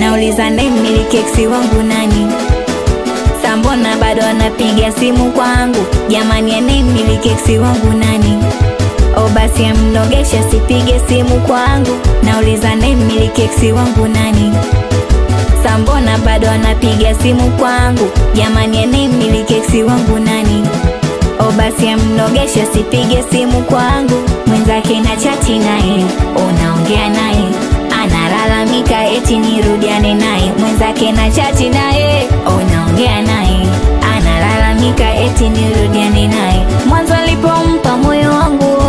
nauliza mmiliki eksi wangu nani sambona bado anapiga simu kwangu jamani anayemmiliki eksi wangu nani o basi amnogesha sipige simu kwangu nauliza mmiliki eksi wangu nani sambona bado anapiga simu kwangu jamani anayemmiliki eksi wangu nani o basi amnogesha sipige simu kwangu mwenzake na chati naye unaongea naye analalamika eti nirudiane naye mwenzake na chati naye unaongea naye analalamika eti nirudiane naye mwanzo alipompa moyo wangu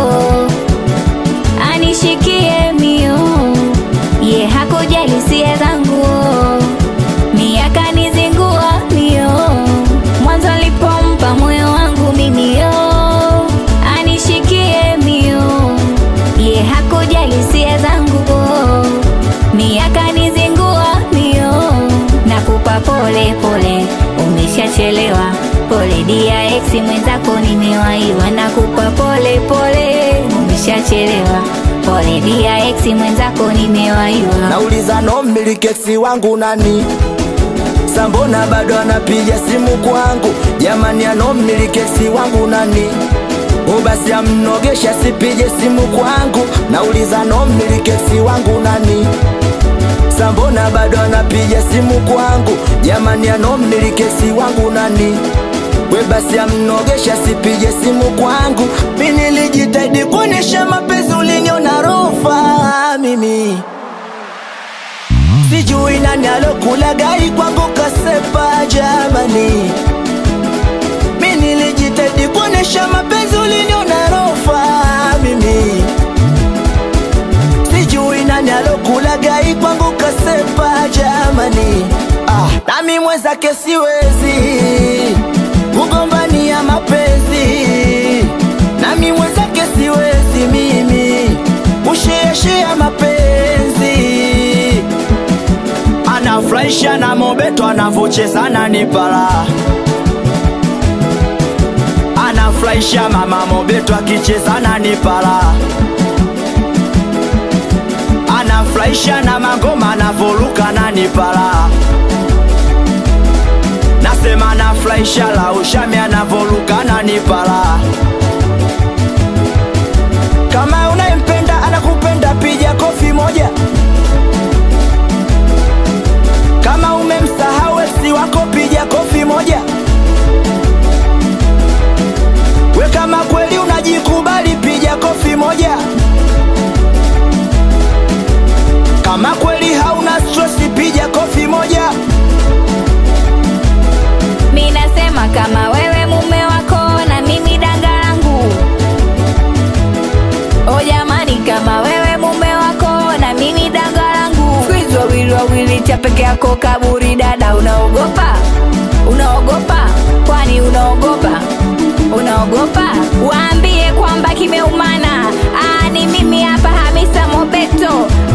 anishikie mio ye hakujali hisia zangu miaka nizingua mio mwanzo alipompa moyo wangu mimi yo anishikie mio ye hakujali hisia zangu miaka nizingua mio nakupa pole pole umeshachelewa pole dia ex mwenzako nimewaiwa nakupa pole pole umeshachelewa pole dia ex mwenzako nimewaiwa nauliza no mmilikeksi wangu nani sambona bado anapiga simu kwangu jamani ano mmilikeksi wangu nani o basi amnogesha sipige simu kwangu nauliza no mmilikeksi wangu nani sambona bado anapiga simu kwangu jamani ano mmilikeksi wangu nani we basi amnogesha sipige simu kwangu mi nilijitahidi kuonesha mapenzi uliniona rofa mimi sijui nani alokula gai kwangu kasepa jamani mi nilijitahidi kuonesha mapenzi uliniona rofa mimi sijui nani alokula gai kwangu kasepa jamani ah, nami mwenzake siwezi kugombania mapenzi nami mwenzake siwezi mimi kushiashia mapenzi anafurahisha na mobeto anavocheza na nipala anafurahisha mama mobeto akicheza na nipala anafurahisha na magoma anavoruka na nipala nasema anafurahisha la ushami anavoruka na nipala kama unayempenda anakupenda piga kofi moja kama umemsahau eksi wako piga kofi moja we kama kweli unajikubali piga kofi moja kama kweli hauna stress piga kofi moja mi nasema kama wewe mume wako na mimi danga langu o jamani kama wewe mume wako na mimi danga langu Squeeze wawili wawili cha peke yako kaburi dada unaogopa unaogopa kwani unaogopa unaogopa waambie kwamba kimeumana Aa, ni mimi hapa hamisa mobeto